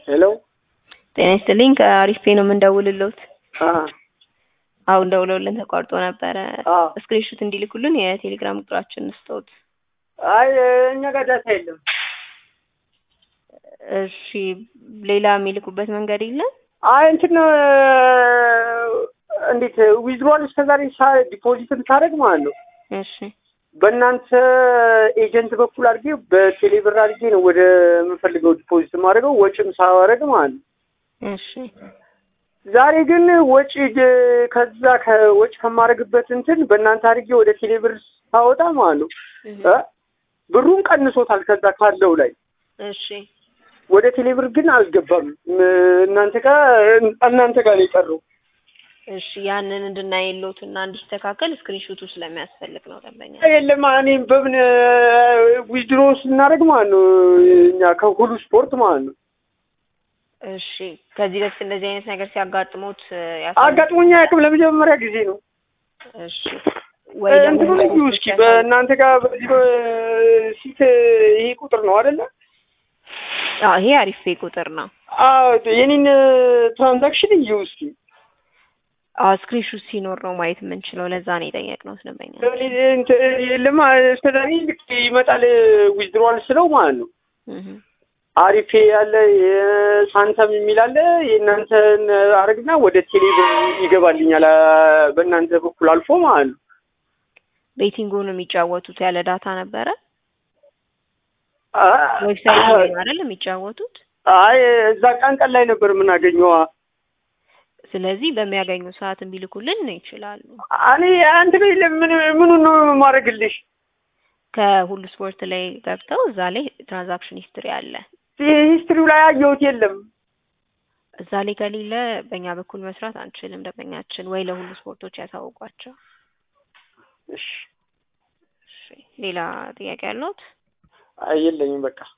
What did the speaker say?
ሄሎ ጤና ይስጥልኝ ከአሪፍ ፔ ነው የምንደውልልዎት። አ አሁን ደውለውልን ተቋርጦ ነበረ። አ ስክሪንሾት እንዲልኩልን የቴሌግራም ቁጥራችን ስጠውት። አይ እኛ ጋር ዳታ የለም። እሺ ሌላ የሚልኩበት መንገድ የለም? አይ እንትን እንዴት ዊዝድሮዋል እስከዛሬ ሳ ዲፖዚትን ሳደርግ ማለት ነው እሺ በእናንተ ኤጀንት በኩል አድርጌ በቴሌብር አድርጌ ነው ወደ የምፈልገው ዲፖዚት የማደርገው ወጪም ሳደርግ ማለት ነው። እሺ ዛሬ ግን ወጪ ግ- ከዛ ከወጪ ከማደርግበት እንትን በእናንተ አድርጌ ወደ ቴሌብር ሳወጣ ማለት ነው እ ብሩን ቀንሶታል ከዛ ካለው ላይ እሺ ወደ ቴሌብር ግን አልገባም። ም- እናንተ ጋር እናንተ ጋር ነው የቀረው። እሺ ያንን እንድናየሎት እና እንዲስተካከል ስክሪንሾቱ ስለሚያስፈልግ ነው ደንበኛ። የለም እኔም በምን ዊዝድሮ ስናደርግ ማለት ነው እኛ ከሁሉ ስፖርት ማለት ነው እሺ ከዚህ በፊት እንደዚህ አይነት ነገር ሲያጋጥሙት አጋጥሞኛ አያውቅም። ለመጀመሪያ ጊዜ ነው። እሺ ወይ ደግሞ እንትኑ ልዩ እስኪ በእናንተ ጋር በዚህ በሲት ይሄ ቁጥር ነው አይደለ? አዎ ይሄ አሪፍ ፔ ቁጥር ነው። አዎ የኔን ትራንዛክሽን እዩ እስኪ። አዎ ስክሪንሾት ሲኖር ነው ማየት የምንችለው። ለዛ ነው የጠየቅነው ደንበኛ። የለም እስከዛሬ ልክ ይመጣል ዊዝድሮዋል ስለው ማለት ነው እህ አሪፌ ያለ ሳንተም የሚል አለ። የእናንተን አረግና ወደ ቴሌብር ይገባልኛል አ- በእናንተ በኩል አልፎ ማለት ነው። ቤቲንጉን የሚጫወቱት ያለ ዳታ ነበረ። አ- ዌብሳይት ላይ ነው አይደል የሚጫወቱት? አይ እዛ ቀን ቀን ላይ ነበር የምናገኘው። ስለዚህ በሚያገኙ ሰዓት ቢልኩልን ይችላሉ። እኔ አንተ ላይ ምን ምኑን ነው የማደርግልሽ? ከሁሉ ስፖርት ላይ ገብተው እዛ ላይ ትራንዛክሽን ሂስትሪ አለ። ሂስትሪው ላይ አየሁት የለም። እዛ ላይ ከሌለ በእኛ በኩል መስራት አንችልም። ደንበኛችን ወይ ለሁሉ ስፖርቶች ያሳውቋቸው። እሺ እሺ ሌላ ጥያቄ ያለዎት? አይ የለኝም በቃ